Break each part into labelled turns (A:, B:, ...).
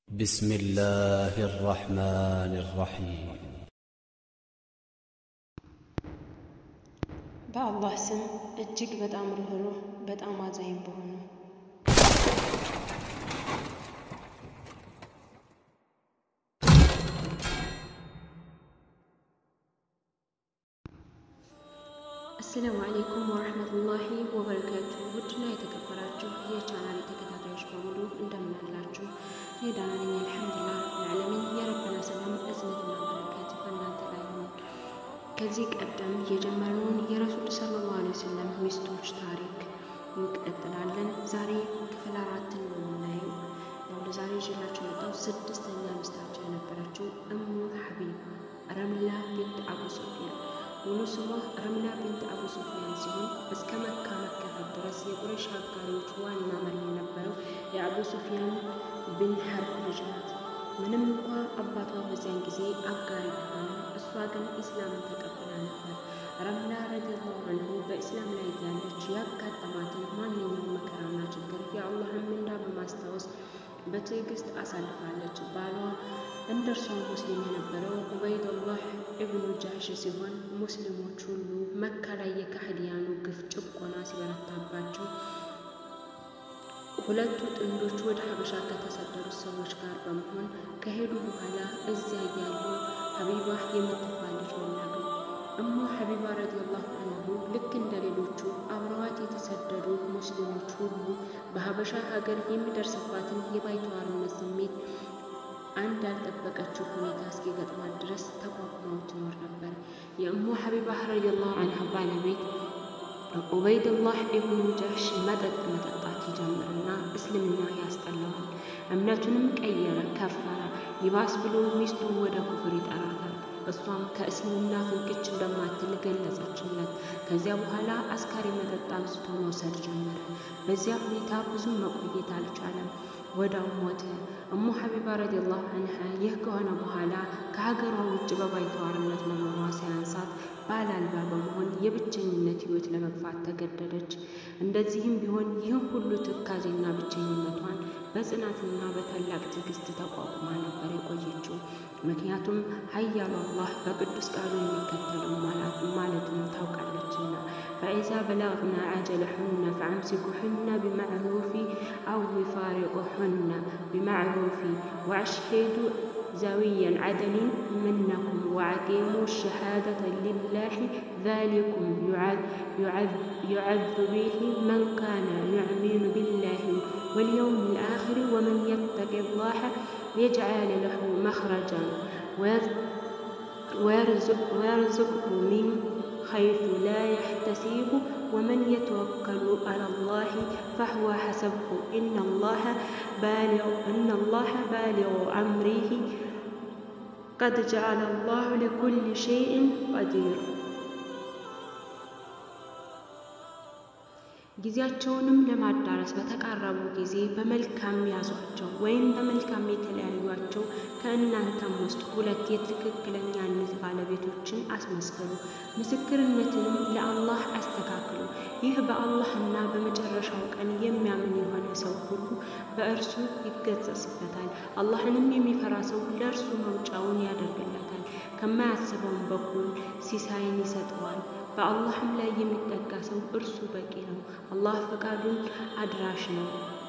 A: بسم الله الرحمن الرحيم
B: በአላህ ስም እጅግ በጣም ርኅሩህ በጣም አዛኝ በሆነው አሰላሙ አሌይኩም ወረህመቱላሂ ወበረካቱ። ውድና የተከበራችሁ የቻናል ተከታታዮች በሙሉ እንደምን አላችሁ? እኔ ደህና ነኝ አልሐምዱሊላህ ለዓለሚን። የረበና ሰላም እዝነትና በረከት በእናንተ ላይ ይሁን። ከዚህ ቀደም የጀመርነውን የረሱል ሰለላሁ ዐለይሂ ወሰለም ሚስቶች ታሪክ እንቀጥላለን። ዛሬ ክፍል አራትን ነው የምናየው። ያው ለዛሬ ይዤላችሁ የመጣው ስድስተኛ ሚስታቸው የነበረችው እሙ ሐቢባ ረምላ ቢንት አቡ ሱፊያን ሙሉ ስሟ ረምላ ቢንት አቡ ሱፊያን ሲሆን እስከ መካ መከፈት ድረስ የቁረይሽ አጋሪዎች ዋና መሪ የነበረው የአቡ ሱፊያን ብን ሐርብ ልጅ ናት። ምንም እንኳ አባቷ በዚያን ጊዜ አጋሪ ቢሆንም እሷ ግን ኢስላምን ተቀብላ ነበር። ረምላ ረዲየላሁ አንሁ በኢስላም ላይ ያለች ያጋጠማትን ማንኛውም መከራና ችግር የአላህን ምንዳ በማስታወስ በትዕግስት አሳልፋለች። ባሏ እንደ እርሷ ሙስሊም የነበረው ዑበይዱላህ ኢብኑ ጃህሽ ሲሆን ሙስሊሞች ሁሉ መካ ላይ የካህዲያኑ ግፍ ጭቆና ሲበረታባቸው ሁለቱ ጥንዶች ወደ ሀበሻ ከተሰደዱት ሰዎች ጋር በመሆን ከሄዱ በኋላ እዚያ እያሉ ሀቢባ የምትባል ልጅ ወለዱ። እሙ ሀቢባ ረዲየላሁ አንሁ ልክ እንደ ሌሎቹ አብረዋት የተሰደዱ ሙስሊሞች ሁሉ በሀበሻ ሀገር የሚደርስባትን የባይተዋርነት ስሜት አንድ ያልጠበቀችው ሁኔታ እስኪገጥማት ድረስ ተቋቁመው ትኖር ነበር። የእሙ ሀቢባ ረዲየላሁ አንሃ ባለቤት ዑበይድላህ ኢብኑ ጃህሽ መጠጥ መጠጣት ይጀምርና እስልምና ያስጠላዋል። እምነቱንም ቀየረ፣ ከፈረ። ይባስ ብሎ ሚስቱን ወደ ኩፍር ይጠራታል። እሷም ከእስልምና ፍንቅች እንደማትል ገለጸችለት። ከዚያ በኋላ አስካሪ መጠጥ አንስቶ መውሰድ ጀመረ። በዚያ ሁኔታ ብዙም መቆየት አልቻለም። ወዳው ሞተ። እሙ ሐቢባ ረዲየላሁ አንሃ ይህ ከሆነ በኋላ ከሀገሯ ውጭ በባይተዋርነት መኖሯ ሳያንሳት ባል አልባ በመሆን የብቸኝነት ሕይወት ለመግፋት ተገደደች። እንደዚህም ቢሆን ይህን ሁሉ ትካዜና ብቸኝነቷን በጽናትና በታላቅ ትዕግስት ተቋቁማ ነበር የቆየችው። ምክንያቱም ኃያሉ አላህ በቅዱስ ቃሉ የሚከተለው ማለቱን ታውቃለችና ፈኢዛ በለግና አጀለሑነ ፈአምሲኩሑነ ቢማዕሩፊ አው ፋሪቁሑነ ቢማዕሩፊ ወአሽሂዱ ዘዊየን ዓደሊን ምነኩም ወአቂሙ ሸሃደተ ሊላሂ ዛሊኩም ዩዐዙ ቢሂ መን ካነ ዩእሚኑ ቢላሂ ወልየውም ልአኽሪ ወመን የተቂ ላህ የጅዓል ለሁ መኽረጃን ወየርዙቅሁ ሚን ሐይሱ ላ የሕተሲቡ ወመን የተወከሉ ዐለላሂ ፈሁወ ሐሰብሁ ኢነላሀ ባሊጉ አምሪሂ ቀድ ጀዐለ ላሁ ሊኩሊ ሸይኢን ቀዲር። ጊዜያቸውንም ለማዳረስ በተቃረቡ ጊዜ በመልካም ያዟቸው ወይም በመልካም የተለያዩቸው ከእናንተም ውስጥ ሁለት የትክክለኛነት ባለቤቶችን አስመስክሩ፣ ምስክርነትንም ለአላህ አስተካክሉ። ይህ በአላህና በመጨረሻው ቀን የሚያምን የሆነ ሰው ሁሉ በእርሱ ይገሰጽበታል። አላህንም የሚፈራ ሰው ለእርሱ መውጫውን ያደርግለታል፣ ከማያስበውም በኩል ሲሳይን ይሰጠዋል። በአላህም ላይ የሚጠጋ ሰው እርሱ በቂ ነው። አላህ ፈቃዱን አድራሽ ነው።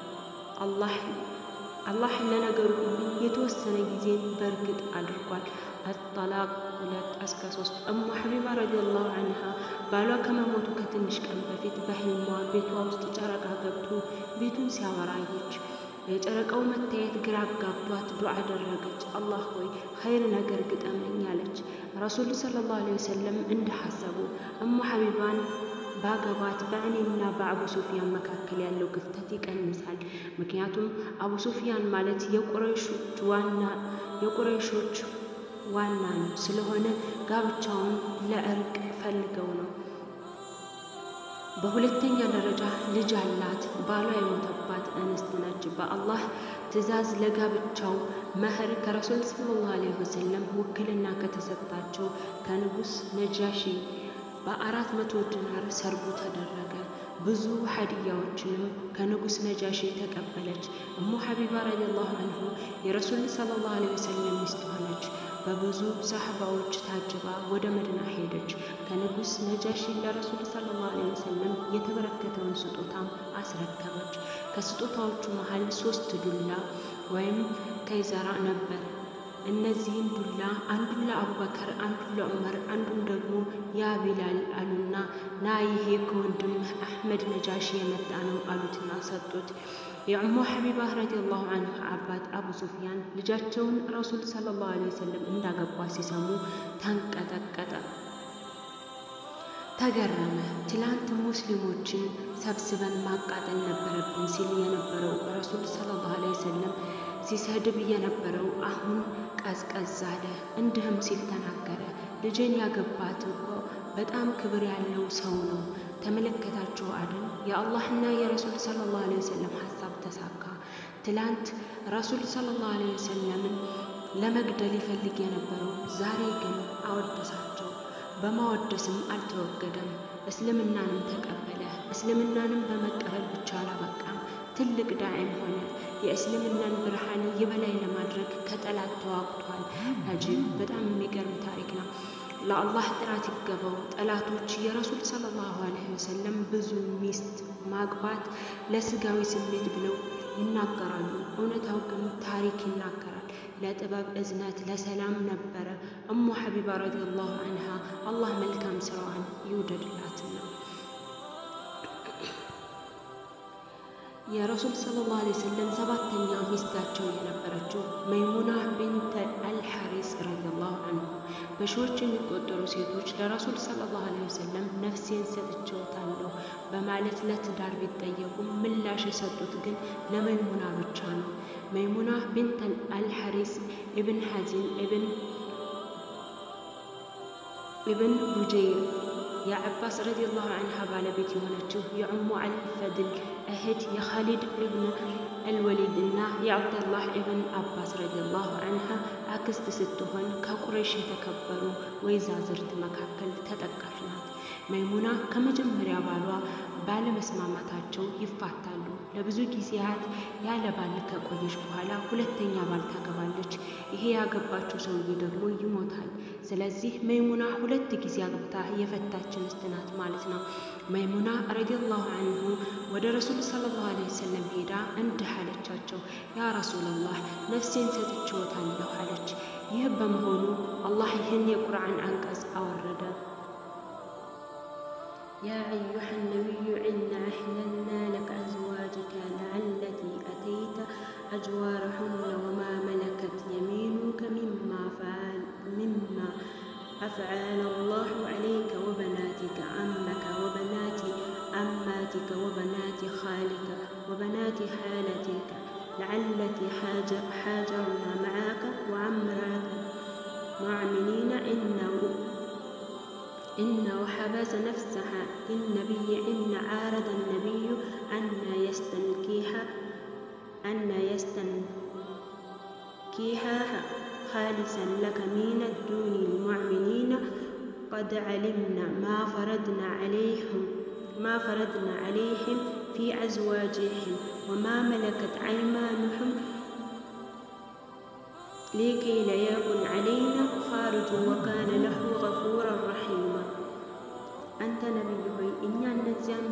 B: አላህ ለነገሩ ሁሉ የተወሰነ ጊዜን በእርግጥ አድርጓል። አጠላቅ ሁለት እስከ ሶስት እሙ ሐቢባ ረዲየላሁ አንሃ ባሏ ከመሞቱ ከትንሽ ቀን በፊት በህልሟ ቤቷ ውስጥ ጨረቃ ገብቶ ቤቱን ሲያበራ አየች። የጨረቃው መታየት ግራ ጋብቷት ዱዓ አደረገች። አላህ ሆይ ኸይር ነገር ግጠመኝ አለች። ረሱል ሰለላሁ ዐለይሂ ወሰለም እንደሐሰቡ እሙ ሐቢባን ባገባት በእኔና በአቡ ሱፊያን መካከል ያለው ክፍተት ይቀንሳል። ምክንያቱም አቡ ሱፊያን ማለት የቁረይሾች ዋና የቁረይሾች ዋና ነው። ስለሆነ ጋብቻውን ለእርቅ ፈልገው ነው። በሁለተኛ ደረጃ ልጅ አላት። ባሏ የሞተባት እንስት ነች። በአላህ ትዕዛዝ ለጋብቻው መህር ከረሱል ሰለላሁ ዐለይሂ ወሰለም ውክልና ከተሰጣቸው ከንጉሥ ነጃሺ በአራት መቶ ዲናር ሰርጉ ተደረገ። ብዙ ሀዲያዎችንም ከንጉሥ ነጃሺ ተቀበለች። እሙ ሐቢባ ረዲየላሁ አንሁ የረሱል ሰለላሁ ዐለይሂ ወሰለም ሚስት ሆነች። በብዙ ሰሐባዎች ታጅባ ወደ መዲና ሄደች። ከንጉሥ ነጃሺ ለረሱል ሰለላሁ ዐለይሂ ወሰለም የተበረከተውን ስጦታም አስረከበች። ከስጦታዎቹ መሃል ሶስት ዱላ ወይም ከይዘራ ነበር። እነዚህን ዱላ አንዱን ለአቡበከር፣ አንዱን ለዑመር፣ አንዱን ደግሞ ያ ቢላል አሉና ና ይሄ ከወንድምህ አሕመድ ነጃሺ የመጣ ነው አሉትና ሰጡት። የኡሙ ሐቢባ ረዲየላሁ አንሁ አባት አቡ ሱፊያን ልጃቸውን ረሱል ሰለላሁ ዐለይሂ ወሰለም እንዳገባ ሲሰሙ ተንቀጠቀጠ፣ ተገረመ። ትላንት ሙስሊሞችን ሰብስበን ማቃጠል ነበረብን ሲል የነበረው ረሱል ሰለላሁ ዐለይሂ ወሰለም ሲሰድብ የነበረው አሁን ቀዝቀዝ አለ። እንዲህም ሲል ተናገረ፣ ልጄን ያገባት እኮ በጣም ክብር ያለው ሰው ነው። ተመለከታችሁ አይደል? የአላህና የረሱል ሰለላሁ ዐለይሂ ወሰለም ሀሳብ ተሳካ። ትላንት ረሱል ሰለላሁ ዐለይሂ ወሰለምን ለመግደል ይፈልግ የነበረው ዛሬ ግን አወደሳቸው። በማወደስም አልተወገደም፣ እስልምናንም ተቀበለ። እስልምናንም በመቀበል ብቻ አላበቃም፣ ትልቅ ዳዕም ሆነ። የእስልምናን ብርሃን የበላይ ለማድረግ ከጠላት ተዋግቷል። አጂብ! በጣም የሚገርም ታሪክ ነው። ለአላህ ጥራት ይገባው። ጠላቶች የረሱል ሰለላሁ ዐለይሂ ወሰለም ብዙ ሚስት ማግባት ለስጋዊ ስሜት ብለው ይናገራሉ። እውነታው ግን ታሪክ ይናገራል። ለጥበብ እዝነት፣ ለሰላም ነበረ። እሙ ሐቢባ ረዲየላሁ አንሃ አላህ መልካም ስራዋን ይውደድላትና የረሱል ሰለላሁ ዐለይሂ ወሰለም ሰባተኛ ሚስታቸው የነበረችው መይሙና ቢንት አልሐሪስ ረዲየላሁ አንሁ በሺዎች የሚቆጠሩ ሴቶች ለረሱል ሰለላሁ ዐለይሂ ወሰለም ነፍሴን ሰጥቼዎታለሁ በማለት ለትዳር ቢጠየቁም ምላሽ የሰጡት ግን ለመይሙና ብቻ ነው። መይሙና ቢንት አልሐሪስ ኢብን ሐዚን ኢብን ኢብን ቡጀይር የዓባስ ረዲየላሁ አንሃ ባለቤት የሆነችው የዑሙ አልፈድል እህት የኻሊድ ኢብን አልወሊድ እና የአብደላህ ኢብን አባስ ረዲየላሁ አንሃ አክስት ስትሆን ከቁረይሽ የተከበሩ ወይዛዝርት መካከል ተጠቃሽ ናት። መይሙና ከመጀመሪያ ባሏ ባለመስማማታቸው ይፋታሉ። ለብዙ ጊዜያት ያለ ባል ከቆየች በኋላ ሁለተኛ ባል ታገባለች። ይሄ ያገባችው ሰውዬ ደግሞ ይሞታል። ስለዚህ መይሙና ሁለት ጊዜ አግብታ የፈታች ሚስት ናት ማለት ነው። መይሙና ረዲየላሁ አንሁ ወደ ረሱል ሰለላሁ ዐለይሂ ወሰለም ሄዳ እንዲህ አለቻቸው፣ ያ ረሱለላህ ነፍሴን ሰጥቼዎታለሁ አለች። ይህ በመሆኑ አላህ ይህን የቁርአን አንቀጽ አወረደ። يا أيها النبي إنا أحللنا لك أزواجك التي أتيت أجوارهن وما ملكت يمينك مما فعل مما أفعل الله عليك وبناتك عمك وبنات عماتك وبنات خالك وبنات خالتك لعلتي حاجرن معك وعمرك معمنين إنه إن وحبس نفسها للنبي إن عارض النبي أن يستنكيها أن يستنكيها خالصا لك من الدون المؤمنين قد علمنا ما فرضنا عليهم ما فرضنا عليهم في أزواجهم وما ملكت أيمانهم لكي لا يكن علينا خارج وكان له غفورا رحيما አንተ ነቢይ ሆይ እኛ እነዚያን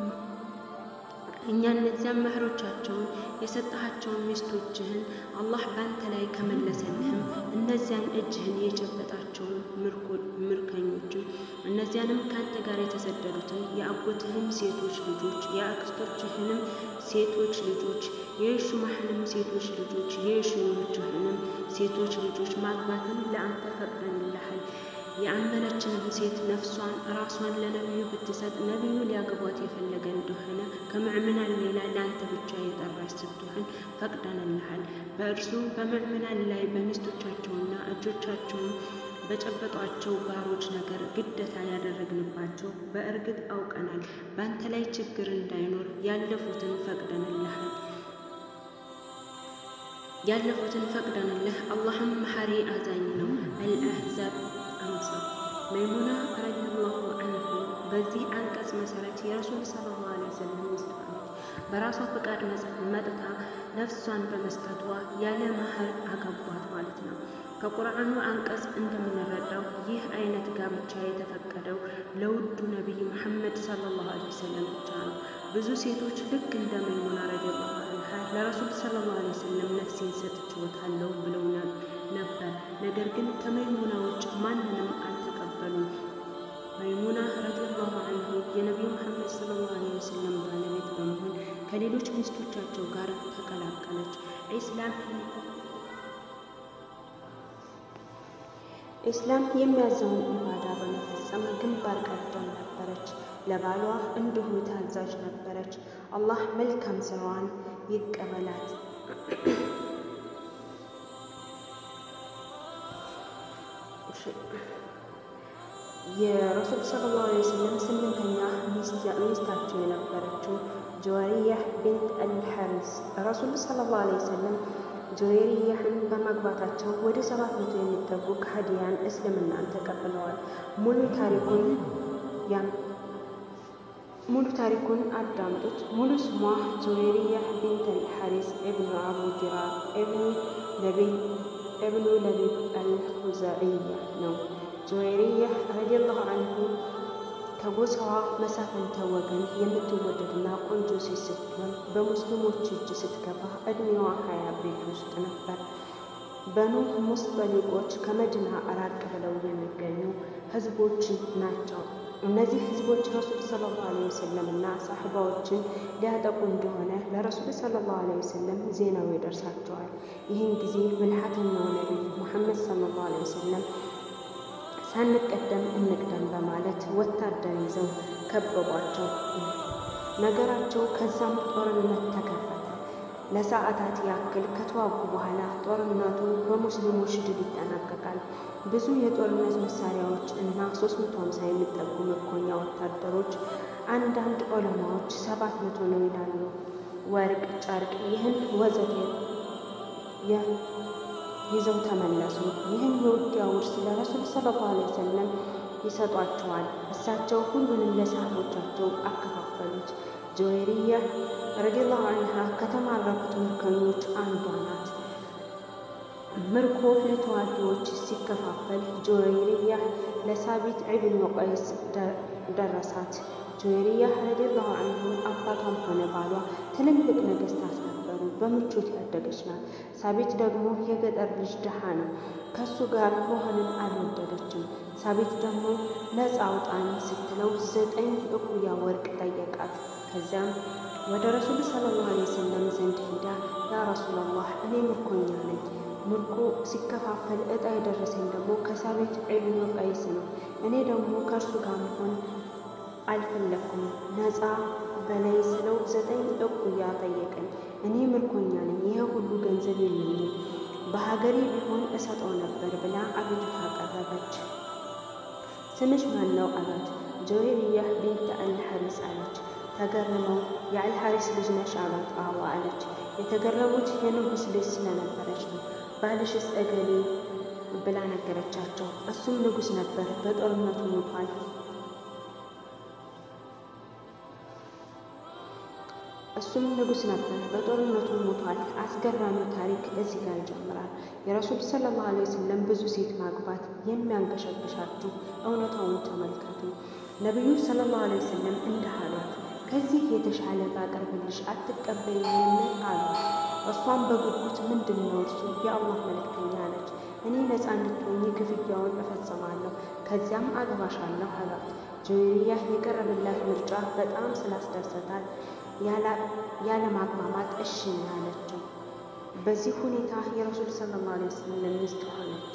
B: እኛ እነዚያን መህሮቻቸውን የሰጠሃቸውን ሚስቶችህን አላህ በአንተ ላይ ከመለሰልህም እነዚያን እጅህን የጨበጣቸውን ምርኮኞችን እነዚያንም ከአንተ ጋር የተሰደዱትን የአጎትህን ሴቶች ልጆች የአክስቶችህንም ሴቶች ልጆች የሹማህንም ሴቶች ልጆች የሹሞችህንም ሴቶች ልጆች ማግባትን ለአንተ ፈቅደንልሃል። የአመነችንም ሴት ነፍሷን ራሷን ለነቢዩ ብትሰጥ ነቢዩ ሊያገቧት የፈለገ እንደሆነ ከምዕምናን ሌላ ለአንተ ብቻ የጠራች ስትሆን ፈቅደንልሃል። በእርሱ በምዕምናን ላይ በሚስቶቻቸውና እጆቻቸውን በጨበጧቸው ባሮች ነገር ግደታ ያደረግንባቸው በእርግጥ አውቀናል። በአንተ ላይ ችግር እንዳይኖር ያለፉትን ፈቅደንልሃል ያለፉትን ፈቅደንልህ አላህም መሐሪ አዛኝ ነው። አልአሕዛብ አንጻር መይሙና ረዲየላሁ አንሁ በዚህ አንቀጽ መሰረት የረሱል ሰለላሁ ዐለይሂ ወሰለም ሚስት ሆነች። በራሷ ፈቃድ መጥታ ነፍሷን በመስጠቷ ያለ መህር አገቧት ማለት ነው። ከቁርአኑ አንቀጽ እንደምንረዳው ይህ አይነት ጋብቻ የተፈቀደው ለውዱ ነቢይ ሙሐመድ ሰለላሁ ዐለይሂ ወሰለም ብቻ ነው። ብዙ ሴቶች ልክ እንደ መይሙና ረዲየላሁ ዐንሃ ለረሱል ሰለላሁ ዐለይሂ ወሰለም ነፍሴን ሰጥቼዎታለሁ ብለው ነበር። ነገር ግን ከመይሙና ውጭ ማንንም አልተቀበሉም። መይሙና ረዲየላሁ ዐንሁ የነቢዩ ሙሐመድ ሰለላሁ ዐለይሂ ወሰለም ባለቤት በመሆን ከሌሎች ሚስቶቻቸው ጋር ተቀላቀለች። ኢስላም ኢስላም የሚያዘውን ኢባዳ በመፈጸም ግንባር ቀደም ነበረች። ለባሏ እንዲሁ ታዛዥ ነበረች። አላህ መልካም ስራዋን ይቀበላት። የረሱል ሰለላሁ ዐለይሂ ወሰለም ስምንተኛ ሚስታቸው የነበረችው ጁወሪያህ ቢንት አልሐሪስ ረሱል ሰለላሁ ዐለይሂ ወሰለም ጁዌሪያህን በማግባታቸው ወደ ሰባት መቶ የሚጠጉ ከሃዲያን እስልምናን ተቀብለዋል። ሙሉ ታሪኩን ያም ሙሉ ታሪኩን አዳምጡት። ሙሉ ስሟ ጁዌሪያህ ቢንት አልሐሪስ ኢብኑ አቡ ዲራር ኢብኑ ለቢይ ኢብኑ ለቢብ አልሁዛዕያ ነው። ጁዌሪያህ ረዲየላሁ አንሁ ከጎሳዋ መሳፍንተ ወገን የምትወደድና ቆንጆ ሴት ስትሆን በሙስሊሞች እጅ ስትገባ ዕድሜዋ ሀያ ቤት ውስጥ ነበር። በኑ ሙስጠሊቆች ከመዲና ራቅ ብለው የሚገኙ ህዝቦች ናቸው። እነዚህ ህዝቦች ረሱል ሰለላሁ ዐለይሂ ወሰለም እና ሳሕባዎችን ሊያጠቁ እንደሆነ ለረሱል ሰለላሁ ዐለይሂ ወሰለም ዜናው ይደርሳቸዋል። ይህን ጊዜ ብልሃተኛው ነቢይ ሙሐመድ ሰለላሁ ዐለይሂ ወሰለም ሳንቀደም እንቅደም በማለት ወታደር ይዘው ከበቧቸው። ነገራቸው ከዛም ጦርነት ተከፈተ። ለሰዓታት ያክል ከተዋጉ በኋላ ጦርነቱ በሙስሊሞች ድል ይጠናቀቃል። ብዙ የጦርነት መሳሪያዎች እና 350 የሚጠጉ ምርኮኛ ወታደሮች፣ አንዳንድ ዑለማዎች ሰባት መቶ ነው ይላሉ። ወርቅ፣ ጨርቅ፣ ይህን ወዘተ ይዘው ተመለሱ። ይህም የውጊያ ውርስ ለረሱል ሰለላሁ ዐለይሂ ወሰለም ይሰጧቸዋል። እሳቸው ሁሉንም ለሰሃቦቻቸው አከፋፈሉት። ጁዌሪያ ረዲየላሁ ዐንሃ ከተማረኩት ምርኮኞች አንዷ ናት። ምርኮ ለተዋጊዎች ሲከፋፈል ጁዌሪያ ለሳቢት ኢብኑ ቀይስ ደረሳት። ጁዌሪያ ረዲየላሁ ዐንሁ አባቷም ሆነ ባሏ ትልልቅ ነገስታት ነበሩ። በምቾት ያደገች ናት። ሳቢት ደግሞ የገጠር ልጅ ድሃ ነው። ከሱ ጋር መሆንን አልወደደችም። ሳቢት ደግሞ ነፃ አውጣኝ ስትለው ዘጠኝ እኩያ ወርቅ ጠየቃት። ከዚያም ወደ ረሱል ሰለላሁ ዐለይሂ ወሰለም ዘንድ ሂዳ ያ ረሱላላህ እኔ ምርኮኛ ነኝ። ምርኮ ሲከፋፈል እጣ የደረሰኝ ደግሞ ከሳቢት ኢብኑ ቀይስ ነው። እኔ ደግሞ ከእርሱ ጋር መሆን አልፈለግኩም። ነፃ በላይ ስለው ዘጠኝ እኩያ ጠየቀኝ። እኔ ምርኮኛ ነኝ፣ ይህ ሁሉ ገንዘብ የለኝም፣ በሀገሬ ቢሆን እሰጠው ነበር ብላ አቤቱታ አቀረበች። ስምሽ ማን ነው አላት። ጁዌሪያህ ቢንት አልሐሪስ አለች። ተገርመው የአልሐሪስ ልጅ ነሽ አሏት። አዎ አለች። የተገረሙት የንጉሥ ልጅ ስለነበረች ነው። ባልሽስ እገሌ ብላ ነገረቻቸው። እሱም ንጉሥ ነበር፣ በጦርነቱ ሞቷል። እሱም ንጉሥ ነበር፣ በጦርነቱ ሞቷል። አስገራሚ ታሪክ እዚህ ጋር ይጀምራል። የረሱል ሰለላሁ ዐለይሂ ወሰለም ብዙ ሴት ማግባት የሚያንገሸግሻችሁ እውነታውን ተመልከቱ። ነቢዩ ሰለላሁ ዐለይሂ ወሰለም እንዲህ አሏት፣ ከዚህ የተሻለ ባቀርብልሽ አትቀበይኝም አሉ። እሷም በጉጉት ምንድን ነው እርሱ? የአላህ መልእክተኛ አለች። እኔ ነፃ እንድትሆኝ ክፍያውን እፈጽማለሁ፣ ከዚያም አገባሻለሁ አሏት። ጁዌሪያ የቀረበላት ምርጫ በጣም ስላስደሰታል ያለ ማቅማማት እሺ ነው ያለችው። በዚህ ሁኔታ የረሱል ሰለላሁ ዐለይሂ ወሰለም ሚስት ሆነች።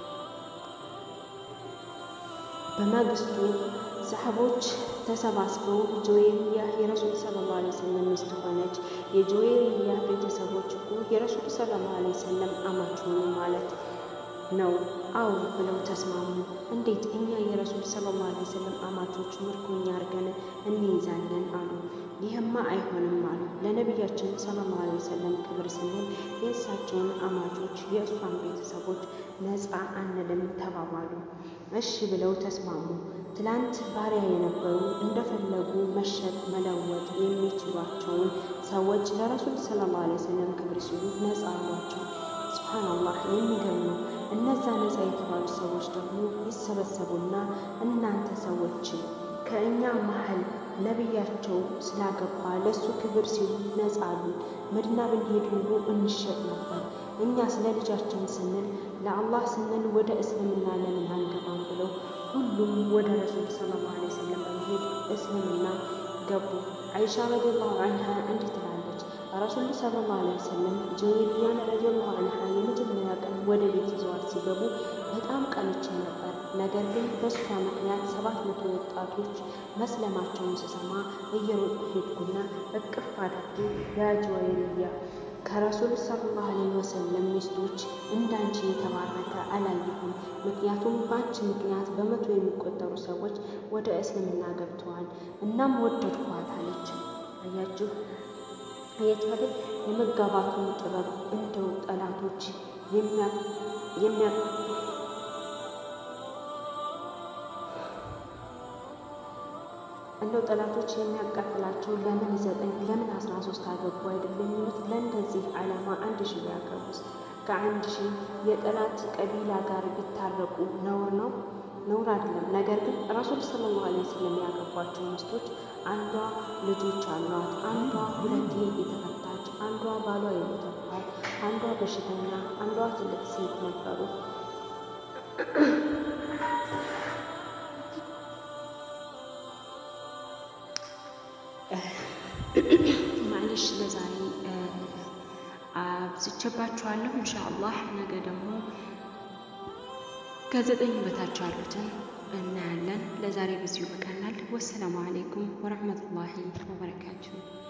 B: በማግስቱ ሰሐቦች ተሰባስበው ጁዌሪያ የረሱል ሰለላሁ ዐለይሂ ወሰለም ሚስት ሆነች። የጁዌሪያ ቤተሰቦች እኮ የረሱል ሰለላሁ ዐለይሂ ወሰለም አማች ሆኑ ማለት ነው። አዎ ብለው ተስማሙ። እንዴት እኛ የረሱል ሰለላሁ ዐለይሂ ወሰለም አማቾች ምርኮኛ አድርገን እንይዛለን አሉ። ይህማ አይሆንም አሉ። ለነቢያችን ሰለላሁ ዐለይሂ ወሰለም ክብር ስንል የእሳቸውን አማቾች የእሷን ቤተሰቦች ነፃ አንልም ተባባሉ። እሺ ብለው ተስማሙ። ትላንት ባሪያ የነበሩ እንደፈለጉ መሸጥ መለወጥ የሚችሏቸውን ሰዎች ለረሱል ሰለላሁ ዐለይሂ ወሰለም ክብር ሲሉ ነፃ አሏቸው። ሱብሃነላህ የሚገርም ነው። እነዛ ነፃ የተባሉ ሰዎች ደግሞ ይሰበሰቡና እናንተ ሰዎች ከእኛ መሀል ነቢያቸው ስላገባ ለእሱ ክብር ሲሉ ነፃ አሉን። መዲና ብንሄድ ሁሉ እንሸጥ ነበር። እኛ ስለ ልጃችን ስንል ለአላህ ስንል ወደ እስልምና ለምን አንገባም ብለው ሁሉም ወደ ረሱል ሰለላሁ ዐለይሂ ወሰለም በመሄድ እስልምና ገቡ። አይሻ ረዲየላሁ አንሃ እንዲህ ትላለች፣ ረሱል ሰለላሁ ዐለይሂ ወሰለም ጁዌሪያን ረዲየላሁ አንሃ የመጀመሪያ ቀን ወደ ቤት ይዘዋት ሲገቡ በጣም ቀንቼ ነበር። ነገር ግን በእሷ ምክንያት ሰባት መቶ ወጣቶች መስለማቸውን ስሰማ እየሮጥኩ ሄድኩና እቅፍ አድርጌ ያ ጁዌሪያ ከረሱል ሰለላሁ ዐለይሂ ወሰለም ሚስቶች እንዳንቺ የተባረከ አላየሁም። ምክንያቱም በአንቺ ምክንያት በመቶ የሚቆጠሩ ሰዎች ወደ እስልምና ገብተዋል። እናም ወደድኳት አለች። አያችሁ አያችሁ የመጋባቱን ጥበብ እንደው ጠላቶች የሚያ እንደው ጠላቶች የሚያቃጥላቸው ለምን ዘጠኝ ለምን አስራ ሶስት አገቡ አይደለም የሚሉት ለእንደዚህ ዓላማ አንድ ሺህ ቢያገቡስ ከአንድ ሺህ የጠላት ቀቢላ ጋር ቢታረቁ ነውር ነው? ነውር አይደለም። ነገር ግን ረሱል ሰለላሁ ዐለይሂ ወሰለም ያገቧቸው ሚስቶች አንዷ ልጆች አሏት፣ አንዷ ሁለቴ የተፈታች፣ አንዷ ባሏ የሞተባት፣ አንዷ በሽተኛ፣ አንዷ ትልቅ ሴት ነበሩ። ማለሽ ለዛሬ አብዝቼባችኋለሁ። ኢንሻአላህ ነገ ደግሞ ከዘጠኝ በታች ያሉትን እናያለን። ለዛሬ በዚሁ ይበቃናል። ወሰላሙ አሌይኩም ወረህመቱላሂ ወበረካቱሁ።